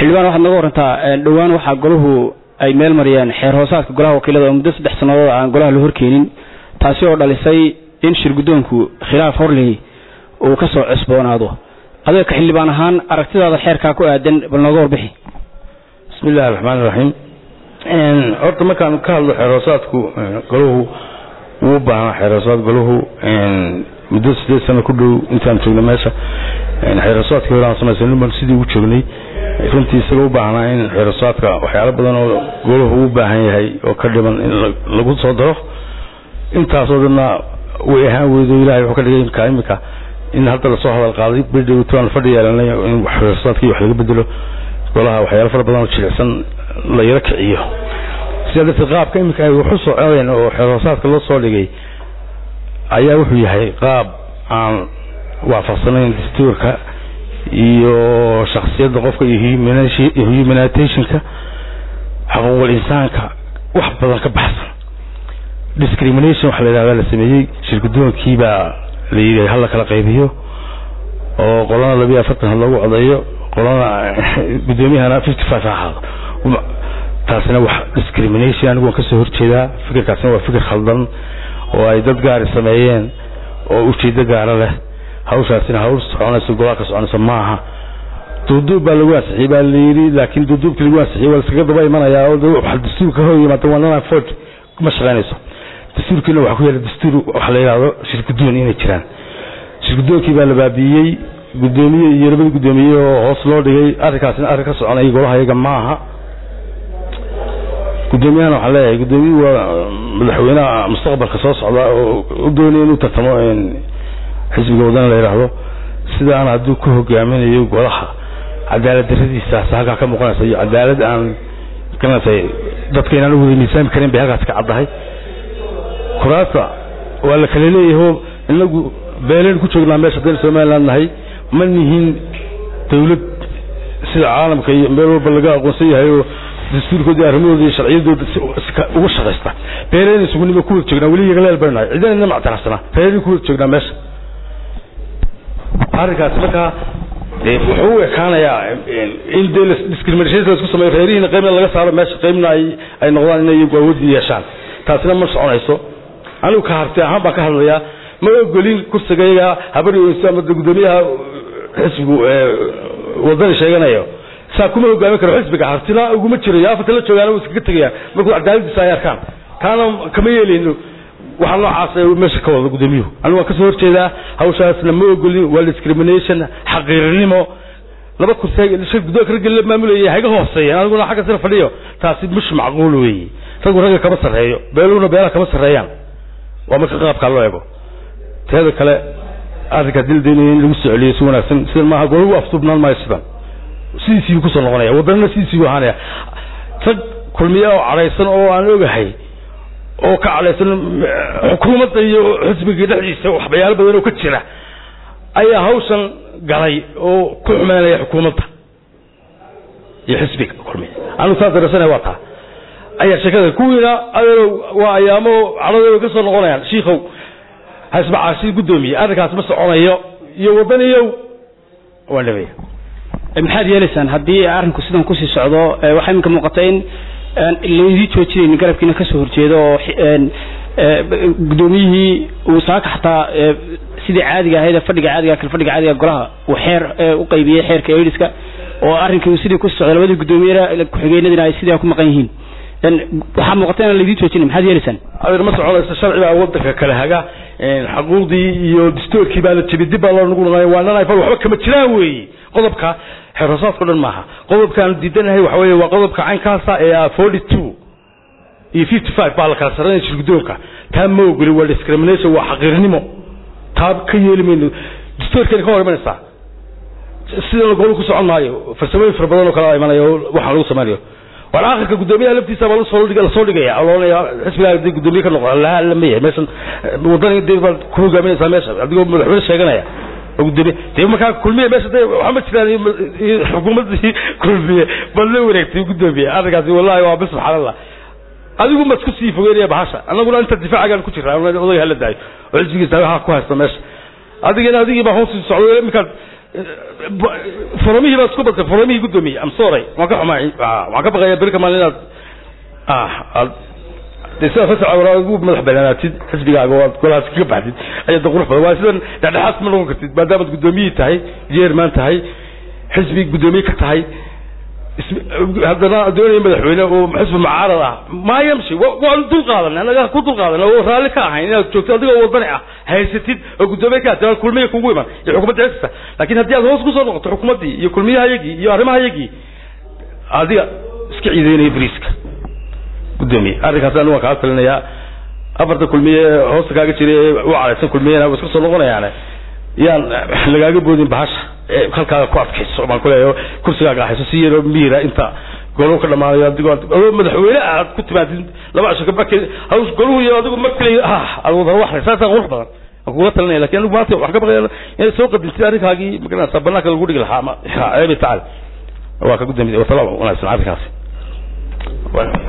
xildhibaan waxaad naga warantaa dhowaan waxaa golahu ay meel mariyeen xeer hoosaadka golaha wakiilada oo muddo saddex sannadood aan golaha la horkeenin taasi oo dhalisay in shir guddoonku khilaaf horley uu ka soo cusboonaado adiga ka xildhibaan ahaan aragtidaada xeerkaa ku aadan bal nooga warbixi bismi illahi raxmaan iraxiim horta markaan ka hadlo xeer hoosaadku golahu wuu u baahnaa xeer hoosaad golahu muddo sideed sano ku dhow intaan joogna meesha xeer hoosaadkii hore aan samaysan baan sidii ugu joognay runtii isaga u baahnaa in xeer hoosaadka waxyaalo badan oo golahu u baahan yahay oo ka dhiman in lagu soo daro intaasoo dhanna way ahaan weydo ilahay wuxuu ka dhigay imka imika in hadda lasoo hadal qaaday bidhowtaan fadhi yeelanay in xeer hoosaadkii wax laga bedelo golaha waxyaalo fara badan oo jilicsan la yaro kiciyo sidaa darteed qaabka iminka ay waxu socdeen oo xeer hoosaadka loo soo dhigay ayaa wuxuu yahay qaab aan waafaqsanayn dastuurka iyo shaksiyadda qofka iyo humanitationka xuquuqul insaanka wax badan ka baxsan discrimination waxa la yidhahda la sameeyey shirgudoonkii baa la yidhi hala kala qaybiyo oo qolana labiyo afartan ha loogu codeeyo qolana guddoomiyahana fifty five ha ahaado taasina wax discrimination anigu waan kasoo horjeedaa fikirkaasina waa fikir khaldan oo ay dad gaari sameeyeen oo ujeedo gaara leh hawshaasina hawl soconayso golaha ka soconayso maaha duuduub baa lagu ansixiyey baa layidhi laakiin duuduubkii lagu ansixiyey waa laskaga daba imanayaa oo waxa dastuurka hor yimaada waa nana ford ma shaqaynayso dastuurkiina waxaa ku yaala dastuur waxa la yidhahdo shirgudoon inay jiraan shirgudoonkii baa la baabiiyey guddoomiye iyo labada guddoomiye oo hoos loo dhigay arrinkaasina arrin ka soconaya golaha iyaga maaha guddoomiyahana waxaan leeyahay guddoomiye waa madaxweynaha mustaqbalka soo socda oo u doonaya inuu tartamo xisbiga wadana la yidhaahdo sidaan hadduu ku hogaaminayo golaha cadaalad daradiisaas halkaa ka muuqanaysa iyo cadaalad aan garanaysa dadka inaan wada miisaami karin bay halkaas ka caddahay kuraasta waa la kala leeyahay oo inagu beeleen ku joognaa meesha haddaynu somaliland nahay ma nihin dawlad sida caalamka iyo meel walba laga aqoonsan yahay oo dastuurkooda arrimahooda iyo sharciyadooda uga shaqaysta beeleen isugunima ku wada joognaa weli yagaleel baynu nahay ciidan ina mactaracsana beeleen ku wada joognaa meesha arrinkaasi markaa wuxuu u ekaanayaa in dee discrimination la isku sameeyo reerihiina qaybna laga saaro meesha qaybna ay ay noqdaan inay iyagu awoodi yeeshaan taasina ma soconayso anigu ka harti ahaan baan ka hadlayaa ma ogolin kursigayga habar ama guddoomiyaha xisbigu wadani sheeganayo saa kuma hogaamin karo xisbiga hartina uguma jirayo afarta la joogaana wa iskaga tegayaan markuu cadaaladiisa ay arkaan taana kama yeelayno waxaa noocaas meesha ka wada guddoomiyuhu anigu waan kasoo horjeedaa hawshaasna ma ogolin waa discrimination xaqiirinimo laba kursi guddoonka ragga la maamulayay hayga hooseeyeen aniguna xagga sira fadhiyo taasi mush macquul weeye raggu ragga kama sarreeyo beeluhuna beelaha kama sarreeyaan waa marka qaabkaa loo eego teeda kale arrinkaa dildaynaya in lagu soo celiyo si wanaagsan sidan maaha golagu afduubnaan maayo sidan sidiisii buu kusoo noqonaya waddanana sidiisii buu ahaanaya rag kulmiya oo cadhaysan oo aan ogahay oo ka cadhaysan xukuumadda iyo xisbiga dhexdiisa waxbayaalo badan oo ka jira ayaa hawshan galay oo ku xumeynaya xukuumadda iyo xisbiga kulmiya anigu saas darasana waa taa ayaa sheekada kuwiina adeerow waa ayaamo cadhadooda ka soo noqonayaan shiikow hasbacaashi guddoomiye arrinkaas ma soconayo iyo waddaniyow waa nabaya maxaad yeelaysaan haddii arrinku sidan kusii socdo waxaa iminka muuqata in laydii joojinaynin garabkiina kasoo horjeedo oo guddoomiyihii uu saaka xataa sidii caadiga ahayd fadhiga caadiga kal fadhiga caadiga golaha uu xeer u qaybiyey xeerka aidiska oo arrinkii sidii kusii socdo labadii guddoomiye ku-xigeenadina ay sidii ku maqan yihiin waxaa muuqata inaan laydii joojinin maxaad yeelaysaan adeer ma soconayso sharci baa waddanka kale haga xaquuqdii iyo dastuurkii baa la jebiyey dib baa loo nugu noqonaya waa nan fal waxba kama jiraan weeye qodobka xeerhoosaadka o dhan maaha qodobkaan diidanahay waxa weeye waa qodobka caynkaasa ee ah forty two iyo fifty five baa la kala sarreynaya shirgudoonka taa ma ogoli waa discrimination waa xaqiirnimo taa ka yeeli mayno dastuurkeena ka hor imanaysaa sidana gobol ku socon maayo farsamooyin fara badan oo kala imanaya oo waxaan lagu samaynayo waan akhirka guddoomiyaha laftiisa baa lasoo lasoo dhigaya oo loonaya xisbigaa hadii guddoomiye ka noqo la lama yahay meeshan wadani dee baad ku hogaaminaysaa meesha adigoo madaxweyne sheeganaya oo guddoomiye dee markaa kulmiye meesha dee waxaa ma jiraan xukuumaddii kulmiye bal la wareegtay guddoomiye arrinkaasi wallahi waa bis subxaan allah adigu ma isku sii fogeynaya bahasha annaguna inta difaacagaan ku jiraa odayga hala daayo oo xisbigiisa ha ku haysto meesha adigana adigii baa hoos socdo iminkaad foramihii baa isku badtay foramihii guddoomiye am sorry waan ka xumaay waan ka baqayaa beri kamaan inaad ah aad de sidaa fasaca waraa ugu madax banaanaatid xisbigaaga oo aad golahaas kaga baxdid ayaad qurux badan waa sidan dhexdhexaad ma noqon kartid maadaamaad guddoomiyihii tahay jeerman tahay xisbi guddoomiye ka tahay haddana doonaya madaxweyne oo xisbi mucaarad ah maa yamshi waan dul qaadan anaga ku dul qaadan oo raalli ka ahayn inaad joogto adigoo wadani ah haysatid oo guddoomiye ka tahay kulmiya kugu iman iyo xukuumadda xisbisa laakiin haddii aad hoos kusoo noqoto xukuumaddii iyo kulmiyahayagii iyo arrimahayagii adiga iska ciideynaya bariiska guddoomiye arrinkaas anigu waan kaa talinayaa afarta kulmiye hoosta kaaga jira ee u caraysan kulmiyena wa iska soo noqonayaane yaan lagaaga boodin bahasha halkaaga ku adkayso baan kuleeyahay kursigaaga hayso si yaroo miira inta goluhu ka dhamaanayo adigoo adoo madaxweyne aad ku timaadid laba casho kabake haws goluhu iyo adigu ma keliya ah aad wada waxray saasaa qurux badan aan kuga talinaya lakin anigu maanta wax ka baqaya inaad soo qadintid arrinkaagii magaranaysa banaanka lagu dhigi lahaa ma ceebi tacal waa ka gudoomiye wasalaam wanaagsan arrinkaasi